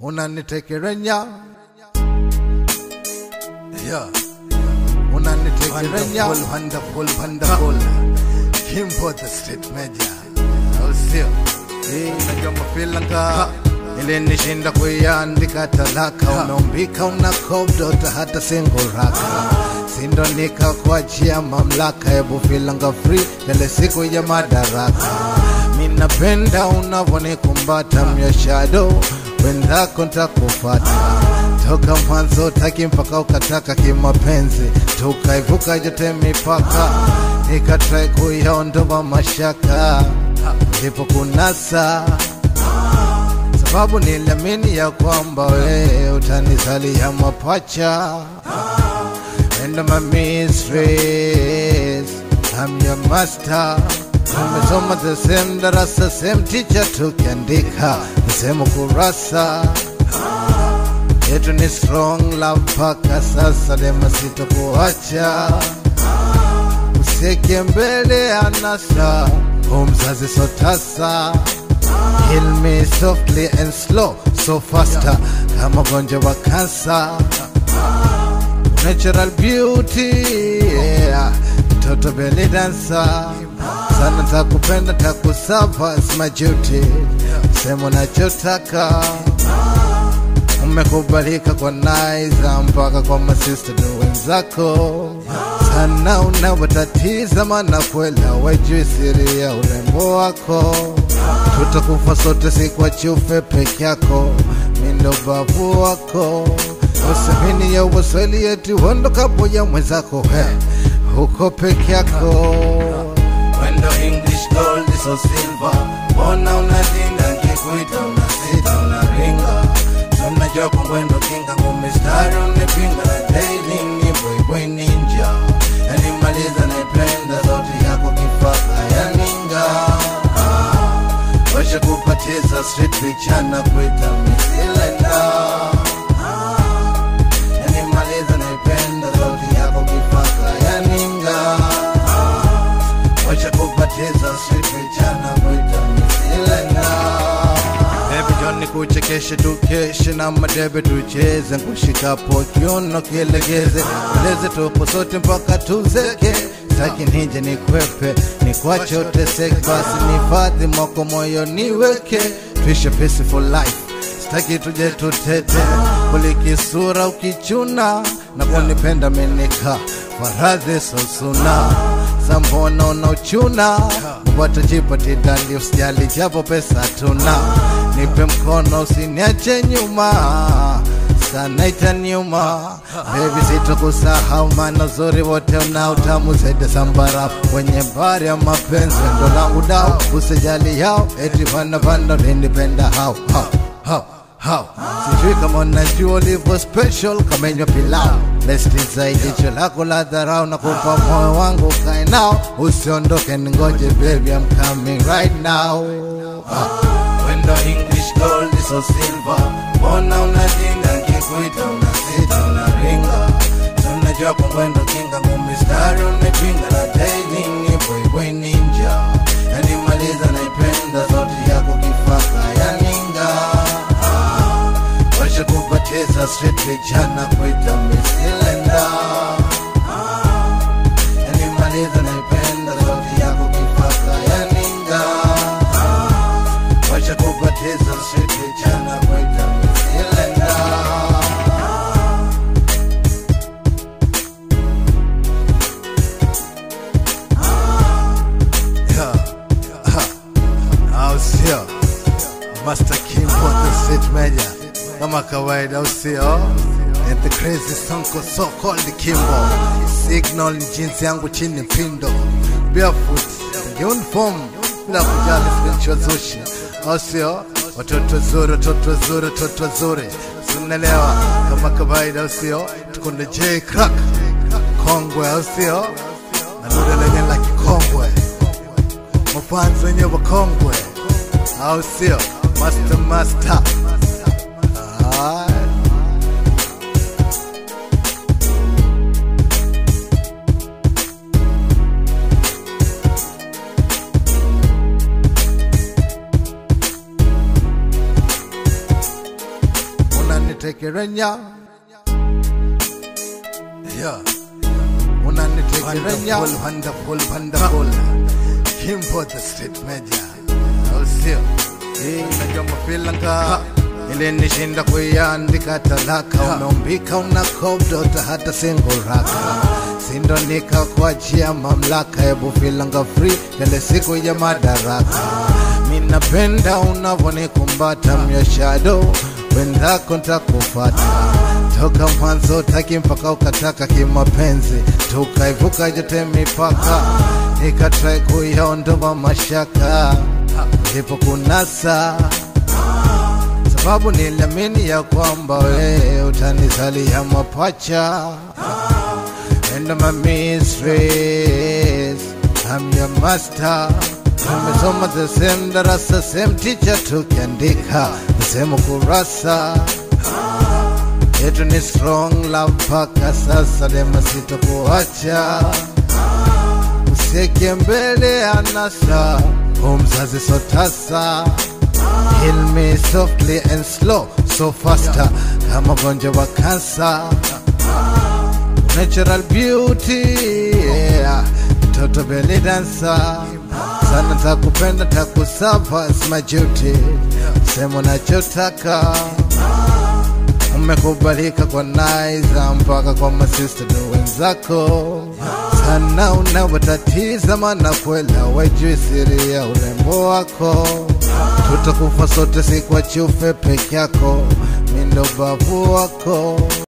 unanitekerenya yeah. unanitekerenya Wonderful, wonderful, wonderful. Kimbo the street major au sio? Hii najua mafilanga ilinishinda kuiandika talaka, umeumbika una kobdota hata singuraka sindo nikakuachia mamlaka, hebu filanga free ile siku ya madaraka. Minapenda unavonikumbata myashado wendako ntakufata toka mwanzo taki mpaka ukataka kimapenzi, tukaivuka yote mipaka, nikatrai kuyaondoa mashaka ndipo kunasa sababu niliamini ya kwamba wewe utanizalia mapacha and my mistress I'm your master tumesoma the same darasa same teacher tukiandika the same kurasa yetu ni strong love mpaka sasa dema sitokuacha usieke mbele anasa umzazi sotasa Heal me softly and slow so faster kama ugonjwa wa kansa natural beauty yeah. mtoto belly dancer sana takupenda takusava it's my duty sema unachotaka umekubalika kwa naiza mpaka kwa masista do wenzako sana unavyotatiza mana kwela wajui siri ya urembo wako tutakufa sote si kwa chufe peke yako mindo babu wako usemini ya waswahili yetu hondokapo ya mwenzako he huko peke yako Wendo English gold is so silver Mbona unatinda nkikuita unasita unaringa Tunajua kungwendo kinga ngumistari unipinga na daily ni boy boy ninja Yani maliza naipenda sauti yako kifaka ya ninga ah, Washa kupatiza street pichana kuita misilenda ah, Yani maliza naipenda sauti yako kifaka ya ninga Wacha kupatiza street vijana kuita misilena Baby John nikuchekeshe tukeshe na madebe tucheze nkushikapo kiuno kilegeze uleze tupo sote mpaka tuzeke Sitaki nije nikwepe nikwache uteseke basi nifadhi mwako moyo niweke tuishe peaceful life Sitaki tuje tutete kulikisura ukichuna na kunipenda menika faradhi sosuna sambona unauchuna watajipatilali usijali japo pesa tuna nipe mkono usiniache nyuma sana itaniuma bebi sitokusahau maana uzuri wote una utamu zaidi sambara kwenye bari ya mapenzi ndo langu dao usijali yao eti vana vana linipenda hao hao hao hao sijui kama unajua ulivyo special kama inywa pilau lesti zaidi jicho lako la dharau na kupa moyo wangu ukae nao usiondoke ningoje baby I'm coming right now ah. Wendo English gold is so silver Mbona unajinga nkikuita unasita unaringa Tunajua kungwendo kinga ngumistari unipinga na daily ni boy boy ninja Yani maliza naipenda sauti yako kifaka ya ninga ah, Washa kupatiza street vijana kuita misilenda ah, Yani maliza naipenda sauti yako kifaka ya ninga ah, Wacha kupatiza street vijana kuita misilenda Yeah. Ha. au sio Master Kimbo the Street Major kama kawaida au sio And the crazy sonko so called Kimbo Signal ni jinsi yangu chini pindo Barefoot uniform bila kujali spiritual zushi au sio watoto zuri watoto zuri watoto zuri sunelewa kama kawaida au sio tukunde J crack kongwe au sio nadude lenye la kikongwe mafanzi wenye wakongwe au sio master master Ah. unanitekerenya yeah. unanitekerenya Wonderful, wonderful, wonderful. Kimbo the street major. Au sio? Eh, najua mafilanga ilinishinda kuiandika talaka umeumbika unakobdota hata singuraka sindo nikakuachia mamlaka hebu filanga free tele siku ya madaraka minapenda unavonikumbata myoshado wendako ntakufata toka mwanzo taki mpaka ukataka kimapenzi tukaivuka jote mipaka nikatrai kuyaondoa mashaka ndipo kunasa sababu niliamini ya kwamba wewe utanizalia mapacha and my mistress I'm your master tumesoma the same darasa same teacher tukiandika the same kurasa yetu ni strong love mpaka sasa dema sitokuacha usieke mbele anasa umzazi sotasa Heal me softly and slow so faster kama gonjwa wa kansa natural beauty yeah. mtoto belly dancer sana takupenda takusava it's my duty sema unachotaka umekubalika kwa naiza mpaka kwa masista do wenzako sana unawatatiza mana kwela wajui siri ya urembo wako tutakufa sote si kwa chufe peke yako mindo babu wako